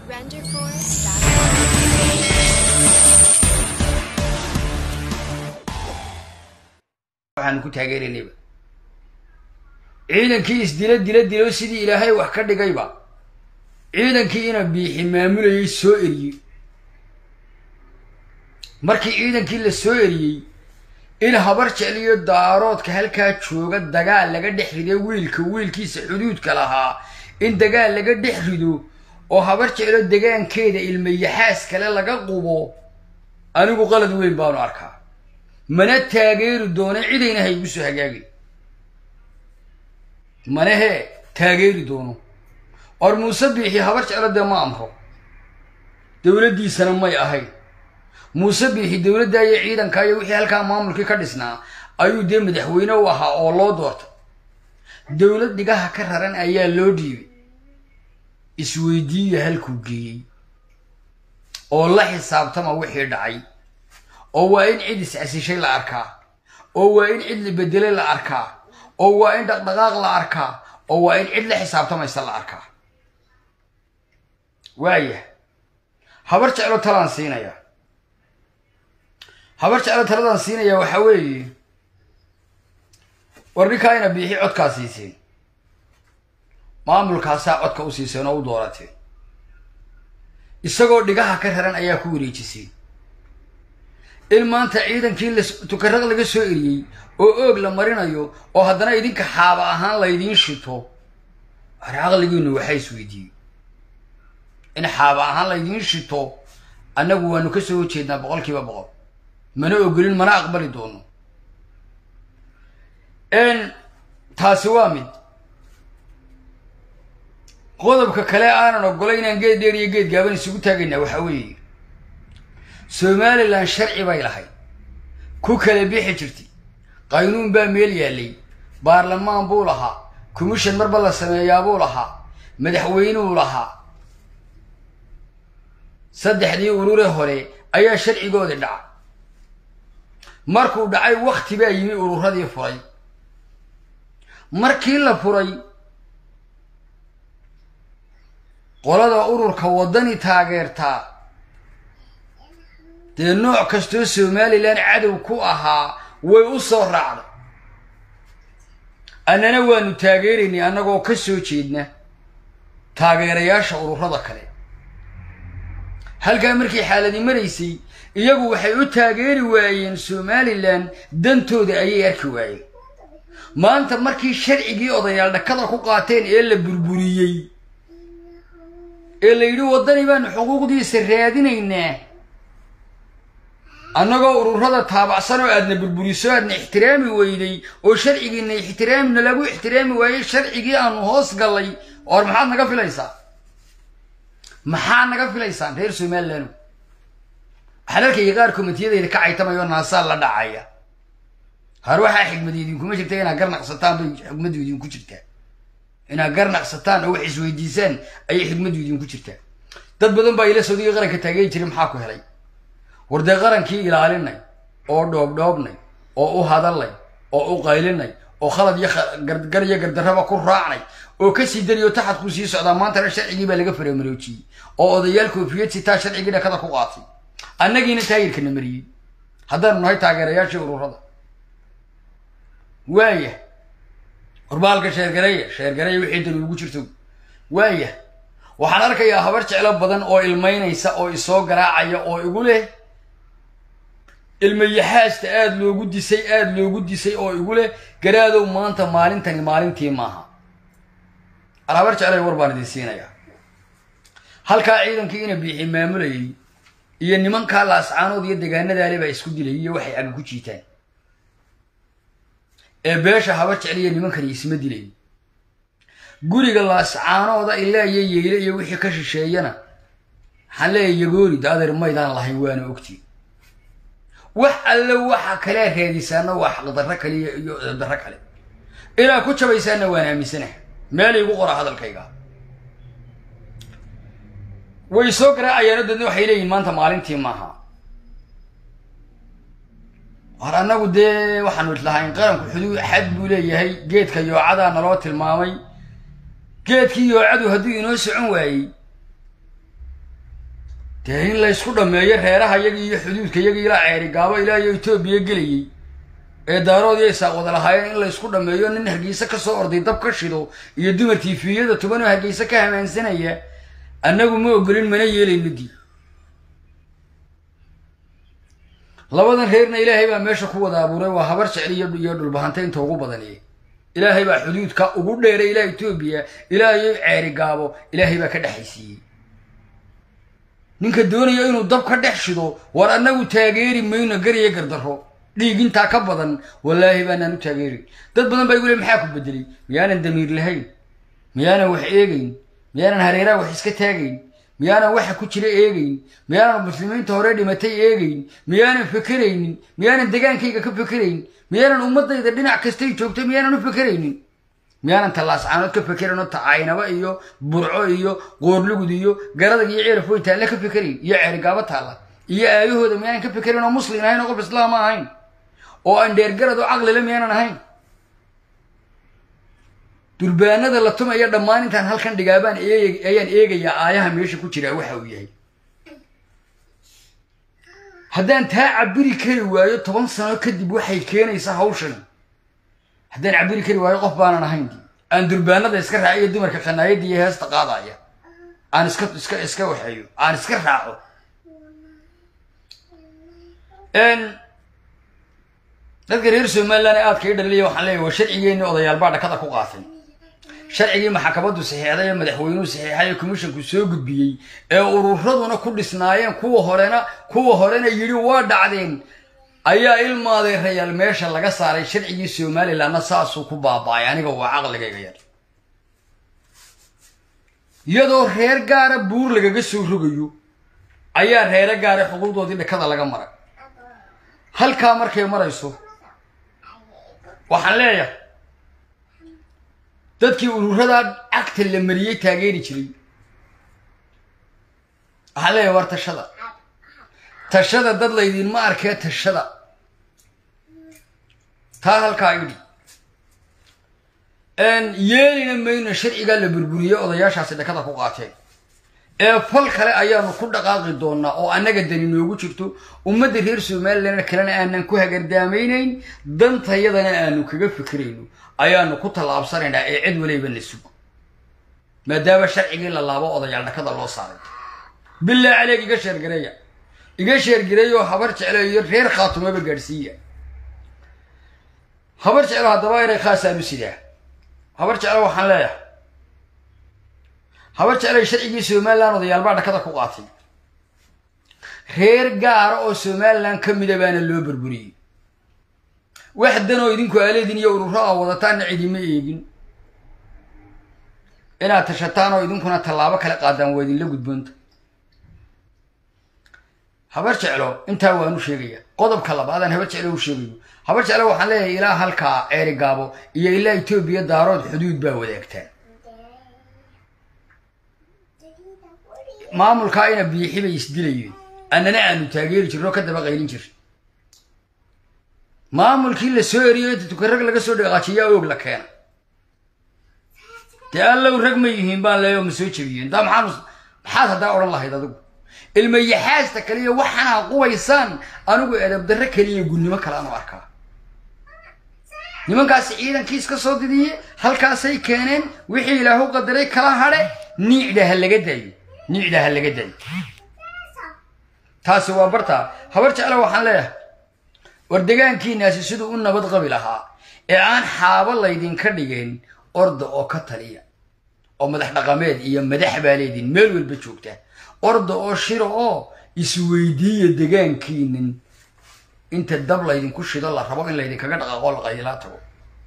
waxaanu ku taageeraynayba ciidankii isdila dila dilo sidii ilaahay wax ka dhigayba ciidankii ina biixi maamulayay soo eriyey markii ciidankii la soo eriyey in habar jecliyo daaroodka halkaa jooga dagaal laga dhex rido wiilka wiilkiisa xuduudka lahaa in dagaal laga dhex rido oo habar jeclo degaankeeda ilmayaxaas kale laga qubo anigu qalad weyn baanu arkaa mana taageeri doono cidayna ha igu soo hagaagin mana hee taageeri doono or muuse biixi habar jeclo dee ma amro dowladdiisana may ahayn muuse biixi dowladda iyo ciidanka iyo wixii halkaa maamulkii ka dhisnaa ayuu dee madaxweyne u ahaa oo loo doortay dowlad dhigaha ka raran ayaa loo dhiibay isweydiiya halkuu geeyey oo la xisaabtama wixii dhacay oo waa in cid iscasishay la arkaa oo waa in cid la bedelay la arkaa oo waa in dhaqdhaqaaq la arkaa oo waa in cid la xisaabtamaysa la arkaa waaya habar jeclo talaan siinaya habar jeclo taladaan siinaya waxaa weeye war ninkaa ina biixi codkaa siiseen maamulkaasaa codka u siiseen oo u doorateen isagoo dhigaha ka raran ayaa ku wareejiseen in maanta ciidankii la tukaraq laga soo eriyey oo oog la marinayo oo haddana idinka xaaba ahaan laydiin shito ar caqligiinu waxaa isweydiiyey in xaaba ahaan laydiin shito annagu waanu ka soo horjeednaa boqol kiiba boqol mana ogolin mana aqbali doono taasi waa mid qodobka kale aanan ogolay inaan geed dheer iyo geed gaaban isugu taagaynaa waxaa weeye somalilan sharci bay lahayd ku kala bixi jirtay qaynuun baa meel yaallay baarlamaan buu lahaa commission marba la sameeyaabuu lahaa madaxweynuu lahaa saddexdii urure hore ayaa sharcigoodii dhacay markuu dhacay wakti baa yimi ururadii furay markii la furay qolada ururka waddani taageertaa dee nooc kastoo somalilan cadow ku ahaa way u soo raacday annana waanu taageeraynay annagoo ka soo jeedna taageerayaasha ururada kale halkaa markii xaaladi maraysay iyagu waxay u taageeri waayeen somalilan dantooda ayay arki waayeen maanta markii sharcigii odayaal dhakada ku qaateen ee la burburiyey ee la yidhi waddani baanu xuquuqdiisa raadinaynaa annagoo ururada taabacsan oo aadna burburiso aadna ixtiraami weyday oo sharcigiina ixtiraamina lagu ixtiraami waayey sharcigii aanu hoos gallay or maxaad naga filaysaa maxaa naga filaysaan reer somalilan waxaan arkaya qaar komitiyadeyda ka caytamayoo naasaa la dhacaya har waxaa xigmadi idinkuma jirta inaad garnaqsataan bay xikmadu idinku jirtaa inaad garnaqsataan oo wax isweydiisaan ayay xikmadu idinku jirtaa dad badan baa ila sawdiga qaranka taageeri jiray maxaa ku helay war dee qarankii ilaalinay oo dhoobdhoobnay oo u hadalnay oo u qaylinay oo khalad iyo gar iyo gardarraba ku raacnay oo kasii dariyo taxadku sii socdaa maantana sharcigii baa laga faramaroojiyey oo odayaal koofiyad sitaa sharcigii dhakada ku qaatay annagiina taagirkana mariyey haddaanu nahay taageerayaashii ururada waaya warbaalka sheergareeya sheergareeya wixii dan ugu jirto waaya waxaan arkayaa habar jeclo badan oo ilmaynaysa oo isoo garaacaya oo igu leh ilmayaxaasta aada loogu disay aada loogu disay oo igu leh garaadow maanta maalintani maalintii maaha al habar jeclay war baan idin siinayaa halkaa ciidankii ina biixi maamulayay iyo nimankaa laascaanood iyo degaanadaale baa isku dilay iyo waxay aga ku jiitaan ee beesha habar jecliya nimankani isma dilay guriga laascaanooda ilaa iyo yeyle iyo wixii ka shisheeyana waxaan leeyahay yagoori da adeer maydaan lahayn waana ogtiin wax alle waxa kalea raadisaana waa xaqdarro kale iyo darro kale ilaa ku jabaysaana waan aaminsanaha meel igu qora hadalkayga way soo garaacayaano dadna waxay leeyihin maanta maalintii maaha war annagu dee waxaanu islahayn qaranku xuduud xad buu leeyahay geedka yoocadaa naloo tilmaamay geedkii yoocadu hadduu inoo socon waayey dee in laysku dhammeeyo reeraha yagii iyo xuduudka yagii ilaa ceeri gaabo ilaa iyo etoobiya gelayey ee daaroodii ay saaq wada lahaayeen in laysku dhammeeyo nin hargeysa ka soo orday dab ka shido iyo dumar tiifiyada tuban oo hargeysa ka hamaansanaya annagu ma ogolin mana yeelayno dii labadan reerna ilaahay baa meesha ku wada abuuray waa habar jecel iyo iyo dhulbahanta inta ugu badaniye ilaahay baa xuduudka ugu dheeray ilaa etoobiya ilaa iyo ceeri gaabo ilaahay baa ka dhexaysiiyey ninka doonaya inuu dab ka dhex shido war annagu taageeri mayno gariyo gardarro dhiig intaa ka badan wallaahi baanaan u taageerin dad badan baa igu le maxaa ku bedelay miyaanan damiir lahayn miyaanan wax eegayn miyaanan hareeraha wax iska taagayn miyaanan waxa ku jira eegayn miyaanan muslimiinta hore dhimatay eegayn miyaanan fekeraynin miyaanan degaankayga ka fekerayn miyaanan ummadayda dhinac kastay joogtay miyaanan u fekeraynin miyaanan tallaascaanood ka fekerayn oo tacaynaba iyo burco iyo qoorlugud iyo garadag iyo ceerfoynta alle ka fekerayn iyo ceerigaabo taalla iyo aayahooda miyaanan ka fekerayn oo muslim ahayn oo qof islaama ahayn oo aan dheergarad oo caqlile miyaanan ahayn durbaanada la tumaya dhammaan intaan halkan dhigaabaan eeg ayaan eegayaa aayaha meesha ku jiraa waxa uu yahay haddaan taa cabiri kari waayo toban sano kadib waxay keenaysaa hawshan haddaan cabiri kari waayo qof baanan ahayn aan durbaanada iska raaciyo dumarka khanaayadda iyo heesta qaadaya aan iska iska iska waxeeyo aan iska raaco dadka reer somaliland ee aadka i dhalilaya waxaan leeyahy waa sharcigeenii odayaal baa dhakada ku qaatay sharcigii maxkamaddu saxiixday ee madaxweynuhu saxiixay ee commishanku soo gudbiyey ee ururaduna ku dhisnaayeen kuwa horena kuwa horena yidhi waa dhacdeen ayaa ilmaaday rayaal meesha laga saaray sharcigii somalilandna saasuu ku baaba-ay aniga waa caqligayga yar iyadoo reer gaara buur lagaga soo rogayo ayaa reere gaara xuquuqdoodii dhakada laga maray halkaa markay marayso waxaan leeyahay dadkii ururadaa cagta la mariyey taageeri jiray waxaan leeyahay war tashada tashada dad laydinma arkee tashada taa halkaa idhi yeelina mayno sharcigaa la burburiyey odayaashaasi dhakada ku qaateen ee fal kale ayaanu ku dhaqaaqi doonaa oo annaga dani noogu jirto ummadda reer somaliland kalena aanan ku hagardaamaynayn dantayadana aanu kaga fikirayno ayaanu ku tallaabsanaynaa ee cid waliba na sugo maadaama sharcigii la laabo odayaal dhakada loo saaray bilaa caleeg iga sheergareeya iga sheergareeya oo habar jeclo iyo reer khaatumaba gaadhsiiya habar jeclo haddaba inay khaasaanu sidaa habar jeclo waxaan leeyahay habar jeclay sharcigii somaliland odayaalbaa dhakada ku qaatay reer gaara oo somaliland ka mida baana loo burburiyey wax danoo idinku aaledin iyo ururo a wadataanna cidima eegin inaad tashataan oo idinkuna tallaabo kale qaadaan waa idinla gudboonta habar jeclo intaa waanu sheegaya qodobka labaadaan habar jeclo u sheegayo habar jeclo waxaan leeyahay ilaa halkaa ceeri gaabo iyo ilaa etoobiya daarood xuduud baa wadaagtaan maamulkaa ina biixi bay isdilayeen annana aanu taageeri jirno ka daba qaylin jir maamulkii la soo eriyo inta tukarag laga soo dhaqaajiyaa oog la keena dee allow rag ma yihiin baan leeyo ma soo jebiyeen daa maxaan maxaad haddaa odhan lahayd adigu ilmayaxaasta kaliya waxaanaa qubaysaan anigu edabdarre keliya gunnimo kale aanu arkaa nimankaasi ciidankiis ka soo didiye halkaasay keeneen wixii ilaahu qadaray kala hadhe niicda ha laga daayo niicda ha laga daayo taasi waa bartaa habar jecla waxaan leeyahay war degaankiinaasi siduu u nabad qabi lahaa ee aan xaabo laydinka dhigeen orda oo ka taliya oo madax dhaqameed iyo madax baa leediin meel walba joogta orda oo shiro oo isweydiiya degaankiinin inta dab laydinku shido la rabo in laydinkaga dhaqaaqo la qaylaa tago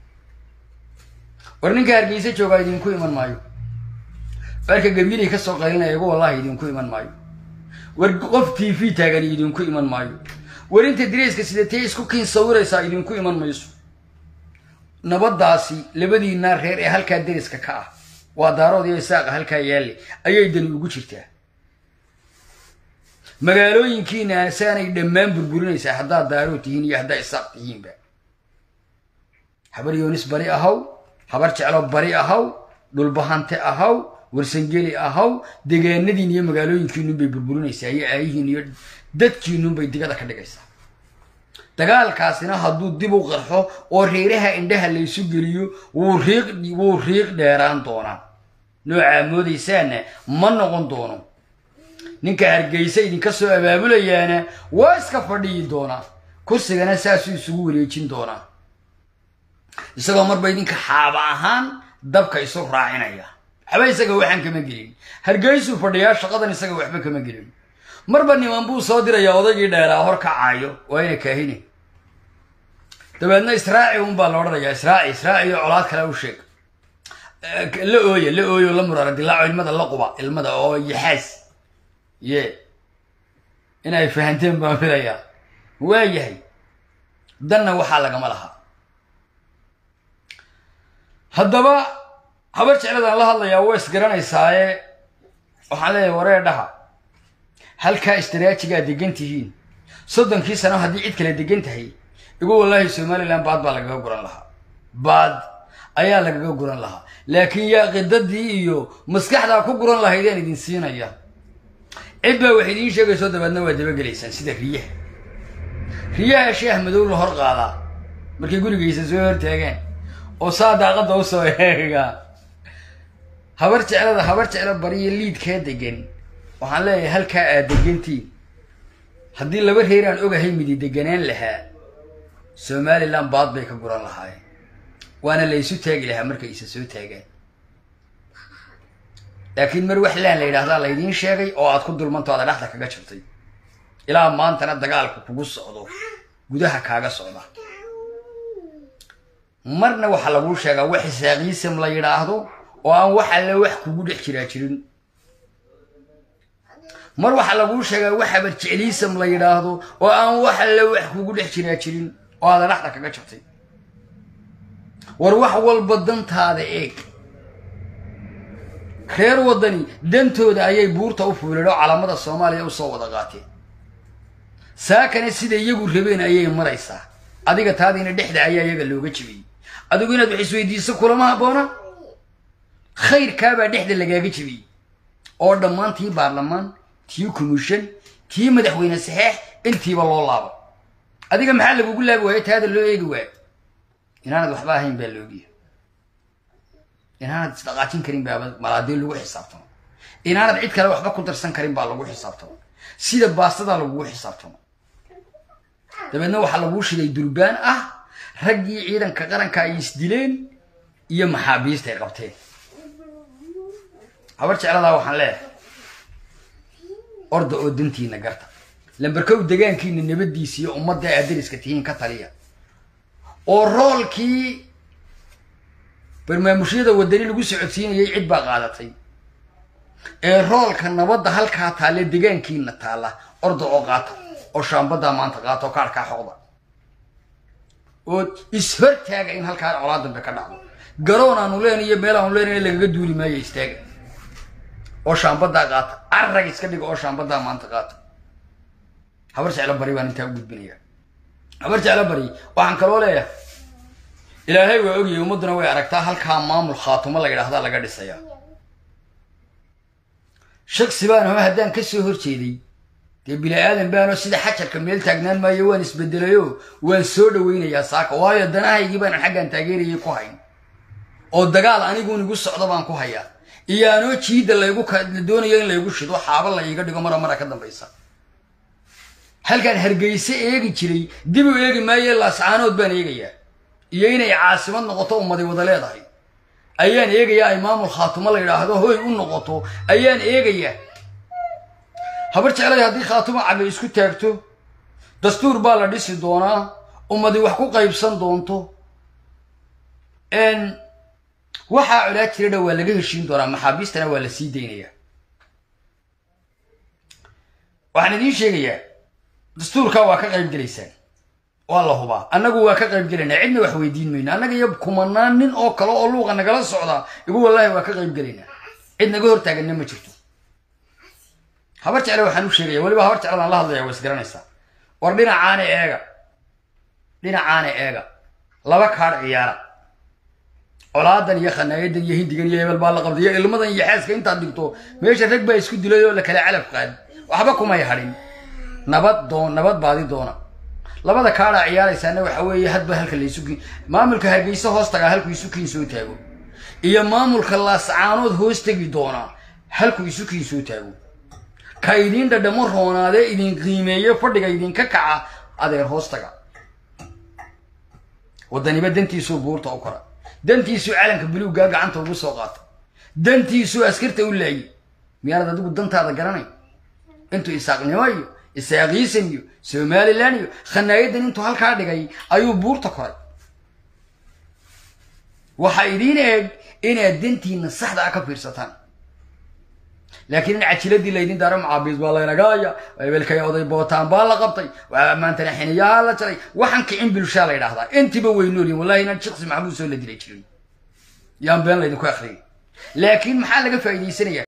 war ninka hargeysa joogaa idinku iman maayo warka gabiilay kasoo qaylinaya igu wallahi idinku iman maayo war qof t v taagan idinku iman maayo war inta direyska sidatee isku kiin sawiraysaa idinku iman mayso nabadaasi labadiinaa reer ee halkaa deriska ka ah waa daarood iyo isaaqa halkaa yaalle ayay dani ugu jirtaa magaalooyinkiina saanay dhammaan burburinaysaa haddaad daarood tihiin iyo haddaa isaaq tihiinba habar yoonis bari ahaw habar jeclo bari ahaw dhulbahante ahaw warsangeli ahaw degaanadiin iyo magaalooyinkiinun bay burburinaysaa iyo aayihiin iyo dadkiinun bay digada ka dhigaysaa dagaalkaasina hadduu dib u qarxo oo reeraha indhaha laysu geliyo wuu riiq wuu riiq dheeraan doonaa noocaa moodaysaana ma noqon doono ninka hargeysa idinka soo abaabulayaana waa iska fadhiyi doonaa kursigana saasuu isugu wareejin doonaa isagoo marba idinka xaaba ahaan dabka isu raacinaya waxba isaga waxaan kama gelin hargeysuu fadhiyaa shaqadan isaga waxba kama gelin marba niman buu soo dirayaa odaygii dheeraa hor kacaayo waa ina kaahine dabeedna israaci un baa la odhanayaa israaci israaci iyo colaad kale u sheeg la ooya la ooyo la murara dilaaco ilmada la quba ilmada oo yaxaas ye inay fahanteen baan filayaa waa yahay danna waxaa lagama lahaa haddaba habar jecladaan la hadlayaa waa isgaranaysaaye waxaan leeyahay waree dhaha halkaa istiraajigaa degan tihiin soddonkii sano haddii cid kale degan tahay igu wallaahi somalilan baad baa lagaga guran lahaa baad ayaa lagaga guran lahaa laakiin yaa qidadii iyo maskaxdaa ku guran lahaydeen idin siinaya cid baa wax idiin sheegayso dabeedna waa dabagelaysaan sida riyaha riyaha sheeh madow la hor qaadaa markay gurigaysa soo hortaageen oo saa daaqadda usoo eega habar jeclada habar jeclo bariyo liidkaa degan waxaan leeyahay halkaa aad degantiin haddii laba reer aan ogahay midi deganaan lahaa somalilan baad bay ka guran lahaayeen waana la isu taagi lahaa markay isa soo taagaan laakiin mar wax laan la yidhaahdaa laydiin sheegay oo aad ku dulmanto ada dhexda kaga jirtay ilaa maantana dagaalku kugu socdo gudaha kaaga socda marna waxaa laguu sheegaa wax isaaqiisam la yidhaahdo oo aan wax alle wax kugu dhex jiraa jirin mar waxaa laguu sheegaa wax habarjecliisam la yidhaahdo oo aan wax alle wax kugu dhex jiraa jirin oo aada dhexda kaga jirtay war wax walba dantaada eeg reer waddani dantooda ayay buurta u fuuleen oo calamada soomaaliya usoo wada qaateen saakana sida iyagu rabeen ayay maraysaa adiga taadiina dhexda ayaa iyaga looga jebiyey adigu inaad wax isweydiiso kulama habboona khayrkaabaa dhexda lagaaga jebiyey oo dhammaan tii baarlamaan tii commission tii madaxweyne saxeex intiiba loo laabo adiga maxaa lagugu laabi waayo taada loo eegi waayo inaanad waxba ahayn baa loogiya inaanad isdhaqaajin karin baa malaadii lagu xisaabtamo inaanad cid kale waxba ku darsan karin baa lagu xisaabtamo sida baastadaa lagugu xisaabtamo dabeedna waxaa laguu shiday durbaan ah raggii ciidanka qaranka ay isdileen iyo maxaabiista ay qabteen habar jecladaa waxaan leeyahay orda oo dantiina garta lambarkow degaankiina nabadiisa iyo ummadda aad dariska tihiin ka taliya oo roolkii barmaamushyada wadani lagu socodsiinayay cid baa qaadatay ee roolka nabadda halkaa taalle degaankiina taalla orda oo qaata oo shaambaddaa maanta qaata oo kaarkaa xoqda oo is-hortaaga in halkaa colaa dambe ka dhacdo garoon aanu leen iyo meel aanu leen lagaga duuli maayo istaaga oo shaambaddaa qaata arrag iska dhiga oo shaambaddaa maanta qaata habar jeclo bari baan intaa u gudbinaya habar jeclo bari waxaan kaloo leeyahay ilaahay waa ogyahay ummadduna way aragtaa halkaa maamul khaatumo la yidhaahdaa laga dhisayaa shaksi baan hoo haddaan ka soo horjeeday dee bini aadan baanoo sida xajarka meel taagnaan maayo waan isbedelayo waan soo dhawaynayaa saaka waayo danahaygii baanan xaggaan taageerayay ku hayn oo dagaal aniguun igu socdo baan ku hayaa iyo anoo jiidda laygu la doonayo in laygu shido xaaba la iiga dhigo mara mara ka dambaysa halkaan hargeyse eegi jiray dib u eegi maayo laascaanood baan eegayaa iyo inay caasimad noqoto ummaday wada leedahay ayaan eegayaa ay maamul khaatumo la yidhaahdo hoy u noqoto ayaan eegayaa habar jeclay haddii khaatumo cabe isku taagto dastuur baa la dhisi doonaa ummadi wax ku qaybsan doonto waxaa colaa jiradha waa laga heshiin doonaa maxaabiistana waa la sii daynayaa waxaan idiin sheegayaa dastuurkaa waa ka qayb gelaysaan waa la hubaa annagu waa ka qayb gelaynaa cidna wax weydiin mayno annaga iyo kumanaan nin oo kale oo luuqa nagala socdaa igu wallaahi waa ka qayb gelaynaa cid naga hortaaganna ma jirto habar jecle waxaan u sheegaya weliba habar jecladaan la hadlaya waa isgaranaysaa war dhinacaana eega dhinacaana eega laba kaadh ciyaara colaadan iyo khanaayadan iyo hindigan iyo hebel baa la qabtay iyo ilmadan iyo xeeska intaad digto meesha rag baa isku dilay oo la kala calaf qaadi waxba kumay hadhin nabad doon nabad baadi doona labada kaadhaa ciyaaraysaana waxa weeye hadba halka laysu kiin maamulka hargeysa hoos tagaa halku isu kiin soo taago iyo maamulka laascaanood hoos tegi doona halku isu kiin soo taago ka idiin dhadhamo roonaadee idin qiimeeye fadhiga idinka kaca adeer hoos taga wadaniba dantiisuu buurta u kora dantiisuu calanka buluuggaa gacanta ugu soo qaata dantiisuu askarta u laayay miyaanad adigu dantaada garanay intuu isaaqnimo iyo isaaqiisan iyo somalilan iyo khanaayadan intuu halkaa dhigay ayuu buurta koray waxaa idiin eeg inaad dantiina saxda ah ka fiirsataan laakiin in cajiladii laydin daaro macaabiis baa laynagaaya ebelkay oday bootaan baa la qabtay maantana xiniyaha la jaray waxaan kicin bulshaa la ydhahdaa intiba way noolyihin wallahi inaan shiksi maxamuud soo la dilay jirin yaan been laydinku akriyay laakiin maxaa laga faa'iidaysanaya